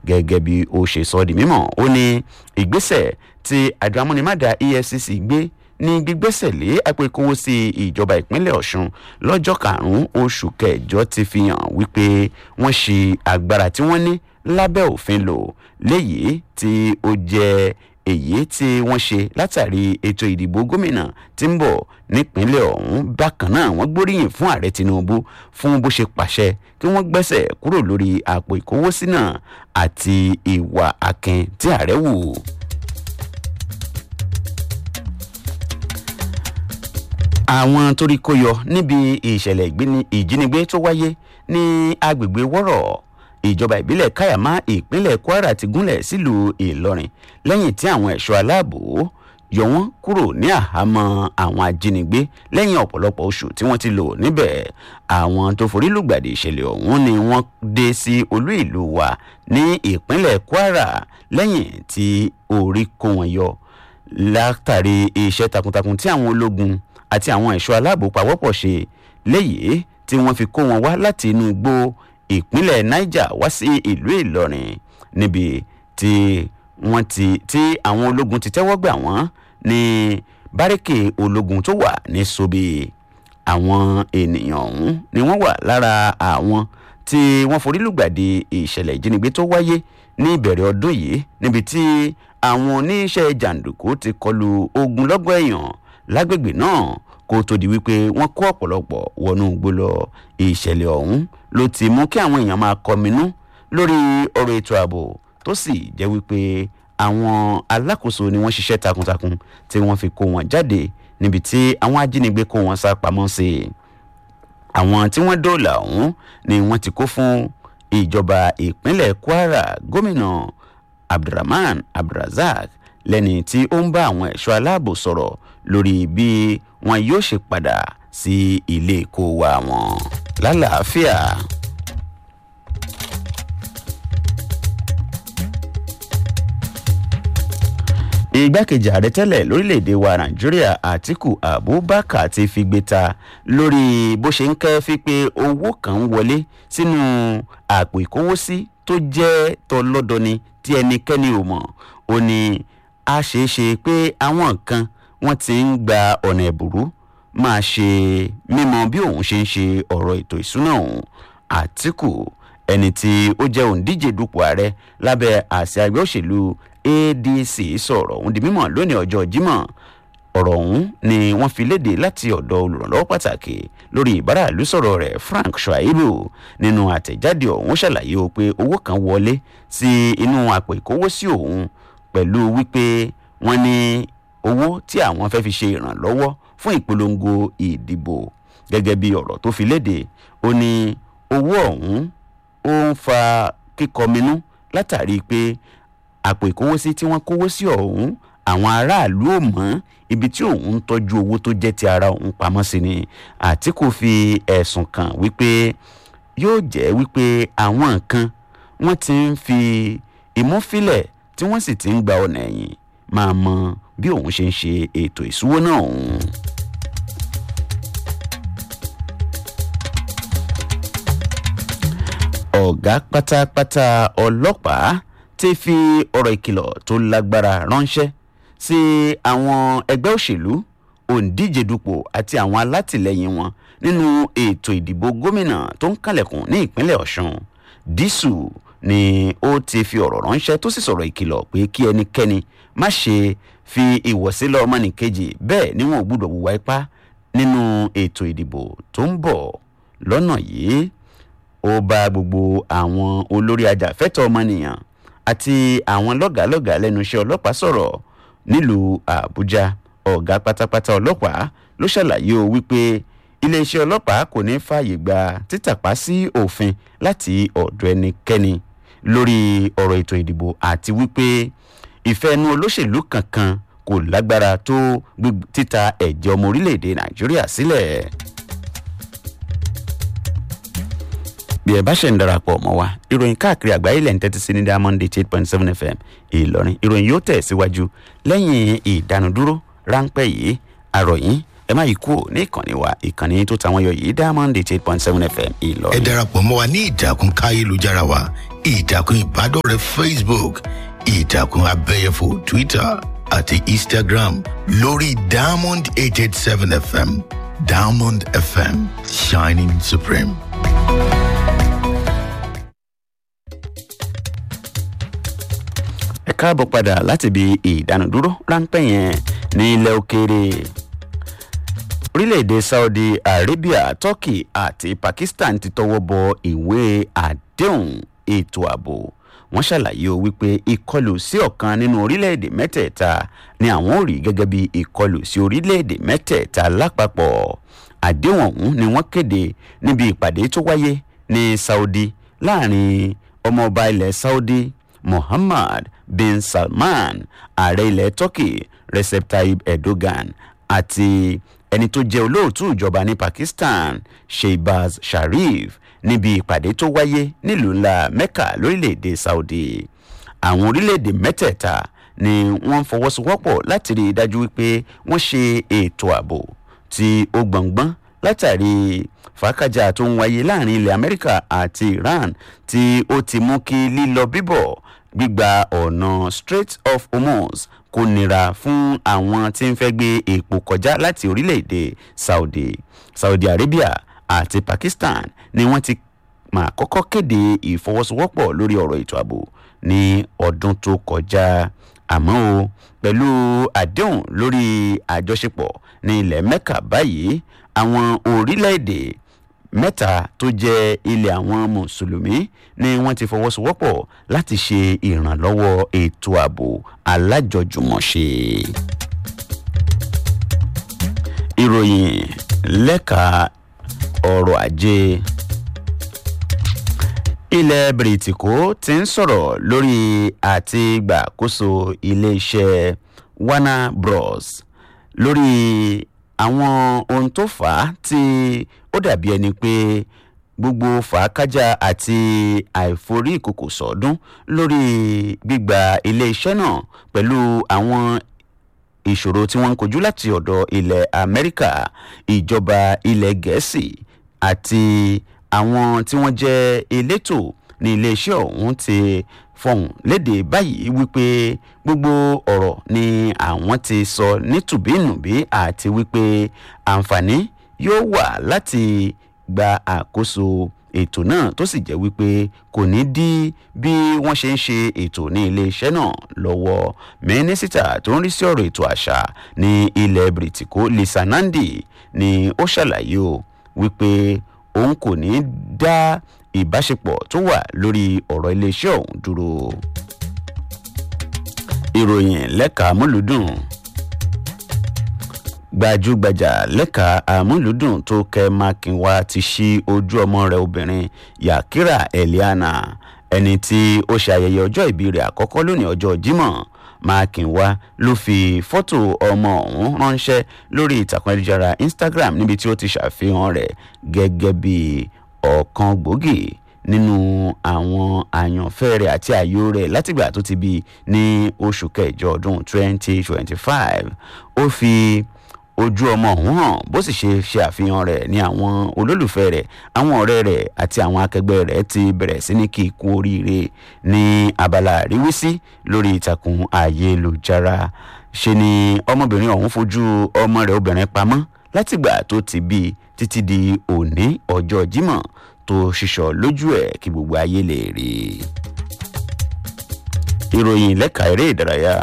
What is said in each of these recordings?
gẹ́gẹ́ bí ó ṣe sọ di mímọ̀ ó ní ìgbésẹ̀ tí àjọ amúnimádà efcc gbé ní gbígbésẹ̀ lé àpò ìkówósí ìjọba ìpínlẹ̀ ọ̀ṣun lọ́jọ́ karùn-ún oṣù kẹjọ ti fi hàn wípé wọ́n ṣe agbára tí wọ́n ní lábẹ́ òfin lò léyìí tí ó jẹ́ èyí tí wọ́n ṣe látàrí ètò ìdìbò gómìnà tí ń bọ̀ nípínlẹ̀ ọ̀hún bákan náà wọ́n gbóríyìn fún ààrẹ tinubu fún bó ṣe pàṣẹ kí wọ́n gbẹ́sẹ̀ kúrò lórí àpò ìkówósí náà àti ìwà akin tí ààrẹ wù. àwọn torí kó yọ níbi ìṣẹ̀lẹ̀ ìjínigbé tó wáyé ní agbègbè wọ́rọ̀ ìjọba ìbílẹ̀ káyàmá ìpínlẹ̀ kwara ti gúnlẹ̀ sílùú ìlọrin lẹ́yìn tí àwọn ẹ̀ṣọ́ aláàbò yọ wọ́n kúrò ní àhámọ́ àwọn ajínigbé lẹ́yìn ọ̀pọ̀lọpọ̀ oṣù tí wọ́n ti lò níbẹ̀ àwọn tó forí lùgbàdì ìṣẹ̀lẹ̀ ọ̀hún ni wọ́n dé sí olú ìlú wa ní ìpínlẹ̀ kwara lẹ́yìn tí orí kó wọn yọ látàrí iṣẹ́ takuntakun tí àwọn ológun àti àwọn ẹ̀ṣọ́ aláàbò pawọ́pọ̀ ṣe léyìí tí wọ́n fi kó wọn wá láti inú igbó ìpínlẹ̀ niger wá sí ìlú ìlọrin níbi tí wọ́n ti tí àwọn ológun ti tẹ́wọ́ gbà wọ́n ní báríkì ológun tó wà ní sobe àwọn ènìyàn ọ̀hún ni wọ́n wà lára àwọn tí wọ́n forí lùgbàdì ìṣẹ̀lẹ̀ ìjínigbé tó wáyé ní ìbẹ̀rẹ̀ ọdún yìí níbi tí àwọn oníṣẹ́ jàǹdùkú ti kọlu ogunlọ́gọ̀ èèyàn lágbègbè náà kó tó di wípé wọ́n kó ọ̀pọ̀lọpọ̀ wọnú igbó lọ ìṣẹ̀lẹ̀ ọ̀hún ló ti mú kí àwọn èèyàn máa kọminú lórí ọ̀rọ̀ ètò ààbò tó sì jẹ́ wípé àwọn alákòóso ni wọ́n ṣiṣẹ́ takuntakun tí wọ́n fi kó wọn jáde níbi tí àwọn ajínigbé kó wọn sá pamọ́ sí i àwọn tí wọ́n dóòlà ọ̀hún ni wọ́n ti kó fún ìjọba ìpínlẹ̀ kwara gómìnà abdulrahman abdulrasaq lẹ́ni tí ó ń bá àwọn ẹ̀ṣọ́ aláàbò sọ̀rọ̀ lórí bí wọn yóò ṣe padà sí ilé ìkó wa wọn lálàáfíà. igbákejì ààrẹ tẹ́lẹ̀ lórílẹ̀‐èdè wa nàìjíríà àtiku abubakar ti fi gbé ta lórí bó ṣe ń kẹ́ fi pé owó kan ń wọlé sínú àpò ìkówósí tó jẹ́ tọlọ́dọni tí ẹnikẹ́ni ò mọ̀ ó ní a ṣeé ṣe pé àwọn kan wọ́n ti ń gba ọ̀nà ẹ̀bùrú máa ṣe mímọ bí òun ṣe ń ṣe ọ̀rọ̀ ètò ìsúná òun àtìkù ẹni tí ó jẹ́ òǹdíje dupò ààrẹ lábẹ́ àṣẹ ẹgbẹ́ òṣèlú adc sọ̀rọ̀ òun di mímọ̀ lónìí ọjọ́ jímọ̀ ọ̀rọ̀ ọ̀hún ni wọ́n fi léde láti ọ̀dọ̀ olùrànlọ́wọ́ pàtàkì lórí ìbáraàlú sọ̀rọ̀ rẹ̀ frank shuaibu nínú àtẹ̀jáde ọ̀hún ṣàlàyé o pé owó kan wọlé sí inú àpò ìkówósí òun pẹ̀lú wípé wọ́n ní owó tí àwọn fẹ́ fi ṣe ìrànlọ́wọ́ fún ìpolongo ìdìbò gẹ́gẹ́ bí ọ̀rọ̀ tó fi léde ó ní owó ọ̀hún ó ń fa kíkọminú látàrí pé àpò ìkówósí tí wọ́n kówó sí ọ̀hún àwọn aráàlú ò mọ́ ibi tí òun ń tọ́jú owó tó jẹ́ ti ara òun pamọ́ sí ni àtìkù fi ẹ̀sùn kàn wípé yóò jẹ́ wípé àwọn nǹkan wọ́n ti ń fi imú fílẹ̀ tí wọ́n sì ti ń gba ọ̀nà ẹ̀yìn máa mọ bí òun ṣe ń ṣe ètò ìṣúwó náà òun. ọ̀gá pátápátá ọlọ́pàá ti fi ọ̀rọ̀ ìkìlọ̀ tó lágbára ránṣẹ́ sí àwọn ẹgbẹ́ òṣèlú òǹdíje dupò àti àwọn alátìlẹyìn wọn nínú ètò ìdìbò gómìnà tó ń kàlẹ̀kùn ní ìpínlẹ̀ ọ̀sùn dísù ni ó ti fi ọ̀rọ̀ ránṣẹ́ tó sì sọ̀rọ̀ ìkìlọ̀ pé kí ẹnikẹ́ni má ṣe fi ìwọ̀sílẹ̀ ọmọnìkejì bẹ́ẹ̀ ni wọn ò gbúdọ̀ wùwá ipá nínú ètò ìdìbò tó ń bọ̀ lọ́nà yìí ó bá gbogbo àwọn olórí ajàfẹ́tọ̀ ọmọnìyàn àti àwọn lọ́gàálọ́gàá lẹ́nu iṣẹ́ ọlọ́pàá sọ̀rọ̀ nílùú àbújá ọ̀gá pátápátá ọlọ́pàá ló ṣàlàyé o wípé iléeṣẹ́ ọlọ́pàá kò ní fààyè gba títàpá sí òfin láti ọ̀dọ̀ ẹnikẹ́ni lórí ọ̀rọ̀ ètò ìdìbò àti wípé ìfẹ́nu olóṣèlú kankan kò lágbára tó títa ẹ̀jẹ̀ ọmọ orílẹ̀-èdè nàìjíríà sílẹ̀. bí ẹ bá ṣe ń darapọ̀ mọ́ wa ìròyìn káàkiri àgbáyé lẹ́yìn tẹ́tí sí ní diamond eight point seven fm ìlọrin ìròyìn yóò tẹ̀ síwájú lẹ́yìn ìdánudúró ráńpẹ́ yìí àròyìn ẹ má yí kúrò ní ìkànnì wa ìkànnì tó tàwọn yọ yìí diamond eight eight point seven fm ẹ ìlọrin. darapọ̀ mọ́ wa ní ìtàkùn káyélujára wa ìtàkùn ìbádọ́rẹ̀ẹ́ facebook ìtàkùn abẹ́yẹfò twitter àti instagram lórí diamond eight eight seven fm diamond fm shining supreme. ẹ káàbọ̀ padà láti ibi ìdánudúró ráńpẹ́ yẹn ní ilẹ̀ òkèèrè orílẹ̀-èdè saudi arabia turkey àti pakistan ti tọwọ́ bọ ìwé àdéhùn ètò ààbò wọ́n ṣàlàyé o wípé ìkọlù sí ọ̀kan nínú orílẹ̀-èdè mẹ́tẹ̀ẹ̀ta ni àwọn ò rí gẹ́gẹ́ bí ìkọlù sí orílẹ̀-èdè mẹ́tẹ̀ẹ̀ta lápapọ̀ àdéhùn ọ̀hún ni wọ́n kéde níbi ìpàdé tó wáyé ní saudi láàrin ọmọọba ilẹ̀ saudi muhammad bin salman ààrẹ ilẹ̀ turkey recep tayyip erdogan àti ẹni tó jẹ́ olóòtú ìjọba ní pakistan shehbaz sharif níbi ìpàdé tó wáyé nílùú ńlá mecca lórílẹ̀‐èdè saudi àwọn orílẹ̀‐èdè mẹ́tẹ̀ẹ̀ta ni wọ́n ń fọwọ́sowọ́pọ̀ láti rí i dájú wípé wọ́n ṣe ètò ààbò tí ó gbọ̀ngbọ́n látàrí fàákàjà tó ń wáyé láàrin ilẹ̀ amẹ́ríkà àti iran tí ó ti mú kí lílọ bíbọ̀ gbígba ọ̀nà strait of hormuz kò nira fún àwọn tí ń fẹ́ gbé epo kọjá láti orílẹ̀-èdè saudi saudi arabia àti pakistan ni wọ́n ti máa kọ́kọ́ kéde ìfọwọ́sowọ́pọ̀ lórí ọ̀rọ̀ ètò ààbò ní ọdún tó kọjá àmọ́ o pẹ̀lú àdéhùn lórí àjọṣepọ̀ ní ilẹ̀ mecca báyìí àwọn orílẹ̀-èdè mẹ́ta tó jẹ́ ilẹ̀ àwọn mùsùlùmí ni wọ́n ti fọwọ́sowọ́pọ̀ láti ṣe ìrànlọ́wọ́ ètò ààbò alájọjùmọ̀ṣe. ìròyìn lẹ́ka ọrọ̀ ajé ilẹ̀ bìrìtìkó ti ń sọ̀rọ̀ lórí àti gbàkóso iléeṣẹ́ warner bros lórí àwọn ohun tó fà á tí ó dàbí ẹni pé gbogbo fàákájà àti àìforí ìkòkò sọ̀ọ́dún lórí gbígba iléeṣẹ́ náà pẹ̀lú àwọn ìṣòro tí wọ́n ń kojú láti ọ̀dọ̀ ilẹ̀ amẹ́ríkà ìjọba ilẹ̀ gẹ̀ẹ́sì àti àwọn tí wọ́n jẹ́ elétò ní iléeṣẹ́ ọ̀hún ti fọhùn léde báyìí wípé gbogbo ọ̀rọ̀ ni àwọn ti sọ nítùbínùbí àti wípé àǹfààní yóò wà láti gba àkóso ètò náà tó sì jẹ́ wípé kò ní dí bí wọ́n ṣe ń ṣe ètò ní iléeṣẹ́ náà lọ́wọ́ mínísítà tó ń rí sí ọ̀rọ̀ ètò àṣà ní ilẹ̀ bìrìtìkó lisa nandi ni ó ṣàlàyé o wípé òun kò ní dá ìbáṣepọ̀ tó wà lórí ọ̀rọ̀ iléeṣẹ́ ọ̀hún dúró. ìròyìn lẹ́ka amúlùdùn gbajúgbajà lẹ́ka amúlùdùn tó kẹ́ mákinwá ti ṣí ojú ọmọ rẹ̀ obìnrin yakira eliana ẹni tí ó ṣe ayẹyẹ ọjọ́ ìbí rẹ̀ àkọ́kọ́ lónìí ọjọ́ jimoh mákinwá ló fi fọ́tò ọmọ ọ̀hún ránṣẹ́ lórí ìtàkùn ayélujára instagram níbi tí ó ti ṣàfihàn rẹ̀ gẹ́gẹ́ bí ọ̀kan gbòógì nínú àwọn àyànfẹ́ rẹ̀ àti ààyò rẹ̀ látìgbà tó ti bí ní oṣù kẹjọ ọdún 2025 ó fi ojú ọmọ ọ̀hún hàn bó sì ṣe ṣe àfihàn rẹ̀ ní àwọn olólùfẹ́ rẹ̀ àwọn ọ̀rẹ́ rẹ̀ àti àwọn akẹgbẹ́ rẹ̀ ti bẹ̀rẹ̀ sí ní kí ikú oríire ní abala àríwísí lórí ìtàkùn ayélujára ṣe ni ọmọbìnrin ọ̀hún fojú ọmọ rẹ̀ obìnrin pamọ́ látìgbà tó ti bí títí di òní ọjọ́ jímọ̀ tó ṣiṣọ́ lójú ẹ̀ kí gbogbo ayé lè rí i. ìròyìn lẹ́ka eré ìdárayá.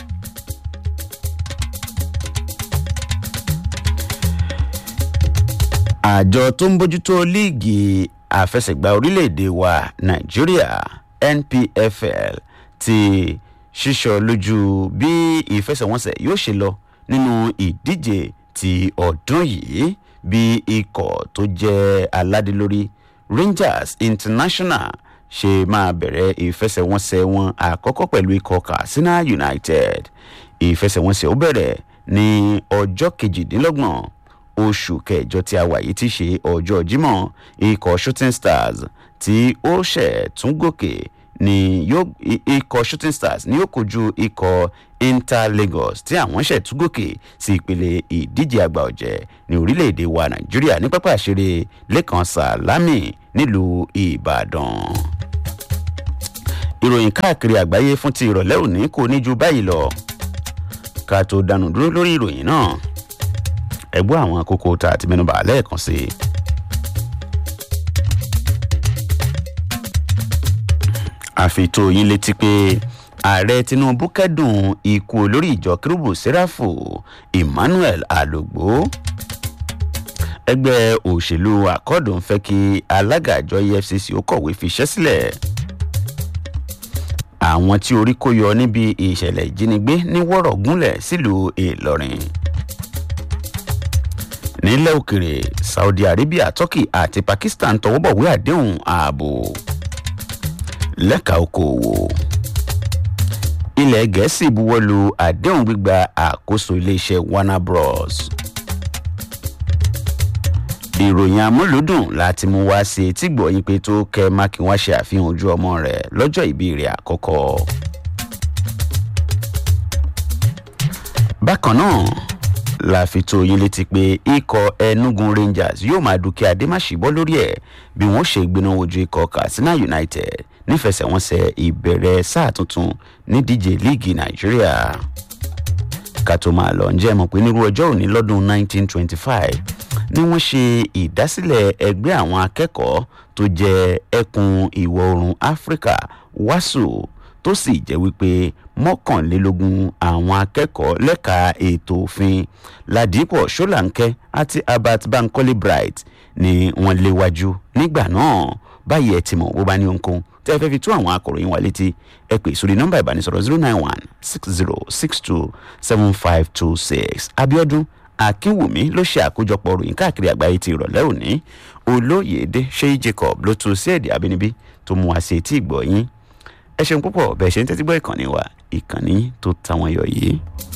àjọ tó ń bójútó líìgì àfẹsẹ̀gbá orílẹ̀-èdè wa nàìjíríà npfl ti ṣíṣọ lójú bí ìfẹsẹ̀wọnsẹ̀ yóò ṣe lọ nínú ìdíje ti ọdún yìí bí ikọ̀ tó jẹ́ aládélórí rangers international ṣe máa bẹ̀rẹ̀ ìfẹsẹ̀wọnsẹ̀ wọn àkọ́kọ́ pẹ̀lú ikọ̀ katsina united ìfẹsẹ̀wọnsẹ̀ ó bẹ̀rẹ̀ ní ọjọ́ kejìdínlọ́gbọ̀n oṣù kẹjọ tí a wà yìí ti ṣe ọjọ́ jímọ̀ ikọ̀ shooting stars tí ó ṣẹ̀ tún gòkè ni yóò ikọ̀ shooting stars ni yóò kojú ikọ̀ inter lagos tí àwọn ṣètúgòkè sí ìpele ìdíje àgbà ọ̀jẹ̀ ní orílẹ̀-èdè wa nàìjíríà ní pápá àṣeré lẹ́kàn sàlámì nílùú ìbàdàn. ìròyìn káàkiri àgbáyé fún ti ìrọ̀lẹ́ òní kò ní ju báyìí lọ ká tó dànù dúró lórí ìròyìn náà ẹgbọ́ àwọn àkókò tá a ti mẹ́nubà lẹ́ẹ̀kan sí i. àfitò yín létí pé ààrẹ tinubu kẹdùn ikú olórí ìjọ kérúbù sẹ́ráfù emmanuel alogbo ẹgbẹ́ òṣèlú àkọ́dùn fẹ́ kí alága àjọ efcc ó kọ̀wé fiṣẹ́ sílẹ̀ àwọn tí orí kó yọ níbi ìṣẹ̀lẹ̀ ìjínigbé ní wọ́rọ̀ gúnlẹ̀ sílùú ìlọrin nílẹ̀ òkèrè saudi arabia turkey àti pakistan tọwọ́bọ̀wé àdéhùn ààbò lẹ́ka okòòwò ilẹ̀ gẹ̀ẹ́sì buwọ́lu àdéhùn gbígba àkóso iléeṣẹ́ warner bros. ìròyìn amúlùdùn láti mú wá sí etí gbọ̀yìn pé tó kẹ́ mákínwá ṣe àfihàn ojú ọmọ rẹ̀ lọ́jọ́ ìbí rẹ̀ àkọ́kọ́. bákan náà la fi tó yín létí pé ikọ̀ enugu rangers yóò máa dúkìá adémáṣíbọ́ lórí ẹ̀ bí wọ́n ṣe gbiná wojú ikọ̀ katsina united nífẹsẹ̀wọnsẹ̀ ìbẹ̀rẹ̀ sáà tuntun nídíje líìgì nàìjíríà ká tó máa lọ ǹjẹ́ mọ̀ pé nírú ọjọ́ òní lọ́dún 1925 ni wọ́n ṣe ìdásílẹ̀ ẹgbẹ́ àwọn akẹ́kọ̀ọ́ tó jẹ́ ẹkùn ìwọ̀ oòrùn áfíríkà wàásù tó sì jẹ́ wípé mọ́kànlélógún àwọn akẹ́kọ̀ọ́ lẹ́ka ètò òfin ládìpọ̀ ṣọ́làǹkẹ́ àti albert bankole bright ni wọ́n léwájú nígbà náà báyìí ẹ ti mọ̀ bó bá ní ohunkóhun tẹ́ ẹ fẹ́ fi tó àwọn akọ̀ròyìn wa létí ẹ pè sórí nọ́mbà ìbánisọ̀rọ̀ zero nine one six zero six two seven five two six abiodun akínwùmí ló ṣe àkójọpọ̀ ròyìn káàkiri àgbáyé ti ìrọ̀lẹ́ òní olóyèdè ṣéyí jacob ló tún sí èdè àbínibí tó mú wa sí etí ìgbọ̀ yín ẹ ṣeun púpọ̀ bẹ́ẹ̀ ṣe ń tẹ́tí gbọ́ ìkànnì wa ìkànnì tó táwọn yọ yìí.